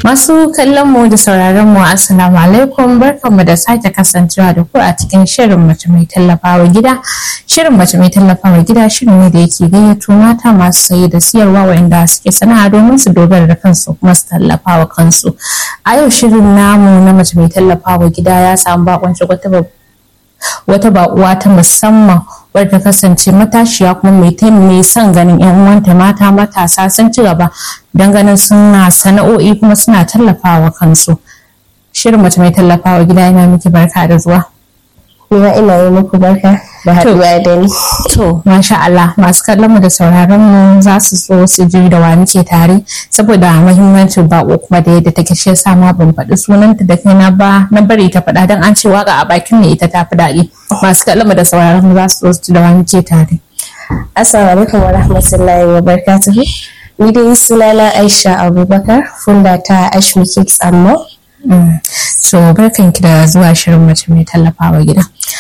Masu kallon mu da sauraron mu assalamu alaikum barkanmu da sake kasancewa da ku a cikin shirin mace mai tallafawa gida. Shirin mace mai tallafawa gida shirin ne da yake gayyato mata masu saye da siyarwa waɗanda suke sana'a domin su dogara da kansu kuma su tallafawa kansu. A yau shirin namu na mace mai tallafawa gida ya samu bakonci wata wata baƙuwa ta musamman wadda ta kasance matashiya kuma mai mai son ganin yan uwanta mata matasa sun ci gaba don ganin suna sana'o'i kuma suna tallafawa kansu shirin mace mai tallafawa gida yana miki barka da zuwa Nima ina yi muku barka da haɗuwa da ni. to masha Allah masu kallon mu da sauraron mu za su so su ji da wa muke tare saboda muhimmancin bako kuma da yadda take shi yasa ma ban faɗi sunanta da kaina ba na bari ta faɗa don an ce waka a bakin ne ita ta fi daɗi masu kallon mu da sauraron mu za su so su ji da wa muke tare Assalamu alaikum wa rahmatullahi wa barakatuhu. Ni dai sunana Aisha Abubakar, funda ta Ashmi Cakes and More. so barkanki da zuwa shirin mace mai tallafawa gida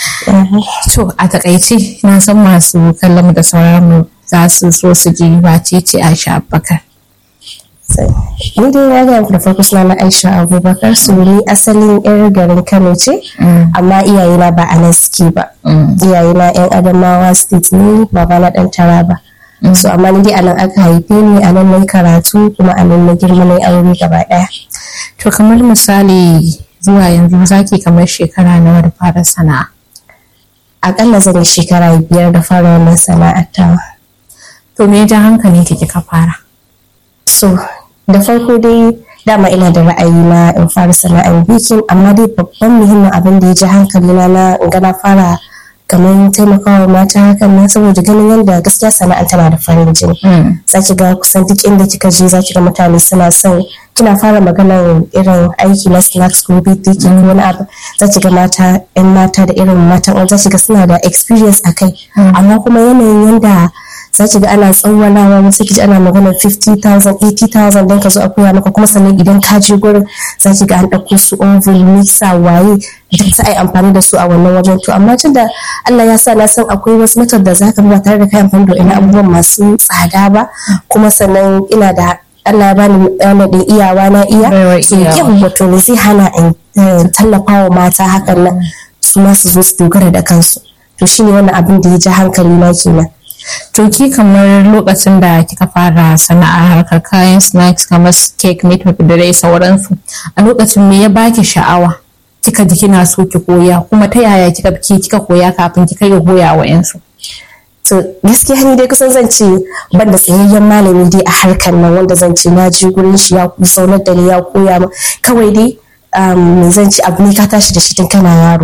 to a takaice na san masu kallon mu da sauraron mu za su so su ji wace ce Aisha Abubakar Ni dai na gaya muku da farko sunana Aisha Abubakar, su ni asalin 'yar garin Kano ce, amma iyayena ba a nan suke ba. Iyayena 'yan Adamawa State ne, baba na ɗan Taraba. So amma ni dai a nan aka haife ni, a nan na yi karatu, kuma a nan na girma na yi aure gaba ɗaya. to kamar misali zuwa yanzu zaki kamar shekara nawa da fara sana'a Akalla zan yi shekara biyar da fara wannan sana'ar tawa. to me ya ja hankali ki kika fara So, da farko dai dama ina da ra'ayi na in fara sana'ar bikin amma dai babban muhimmin abin da ya ji hankali na na in ga na fara kamar taimakawa mata hakan nan saboda ganin yadda gaskiya sana'ar tana da farin jini. Za ki ga kusan duk inda kika je za ki ga mutane suna son kina fara maganar irin aiki na snacks ko birthday ko wani abu za ki ga mata yan mata da irin matan za ki ga suna da experience a kai amma kuma yanayin yadda za ki ga ana tsawwalawa wasu ki ji ana magana 50,000 80,000 don ka zo a koya maka kuma sannan idan ka je gurin za ki ga an ɗauko su oven mixer waye duk za a yi amfani da su a wannan wajen to amma tun da Allah ya sa na san akwai wasu matar da za ka ba tare da kai amfani da ina abubuwan masu tsada ba kuma sannan ina da Allah ya bani ɗana da iyawa na iya Baiwar so iyawa. yin wato ne zai hana in tallafa wa mata hakan nan su ma su zo su dogara da kansu to shine wannan abin da ya ji hankali na kenan to ki kamar lokacin da kika fara sana'ar harkar kayan snacks kamar cake meat da dai sauransu a lokacin me ya baki sha'awa kika ji kina so ki koya kuma ta yaya kika ki kika koya kafin kika yi koya wa yansu to gaskiya ni dai kusan zan ce ban da tsayayyen malami dai a harkar nan wanda zan ce na je gurin shi ya zaunar da ni ya koya min kawai dai um, zan ce abu ne ka tashi da shi tun kana yaro